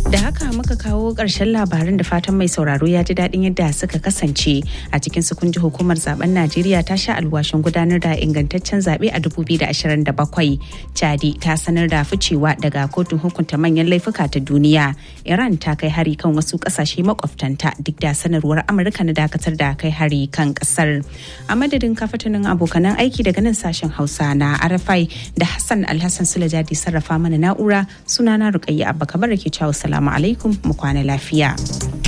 Da haka muka kawo ƙarshen labarin da fatan mai sauraro ya ji daɗin yadda suka kasance a cikin sukunji hukumar zaben Najeriya ta sha alwashin gudanar da ingantaccen zaɓe a 2027. Chadi ta sanar da ficewa daga kotun hukunta manyan laifuka ta duniya. Iran ta kai hari kan wasu ƙasashe makwabtanta duk da sanarwar Amurka na dakatar da kai hari kan ƙasar. A madadin kafatanin abokanan aiki daga nan sashen Hausa na Arafai da Hassan Alhassan Sulajadi sarrafa mana na'ura sunana Rukayya Abba Kabar ke cewa salamu alaikum mu kwana lafiya.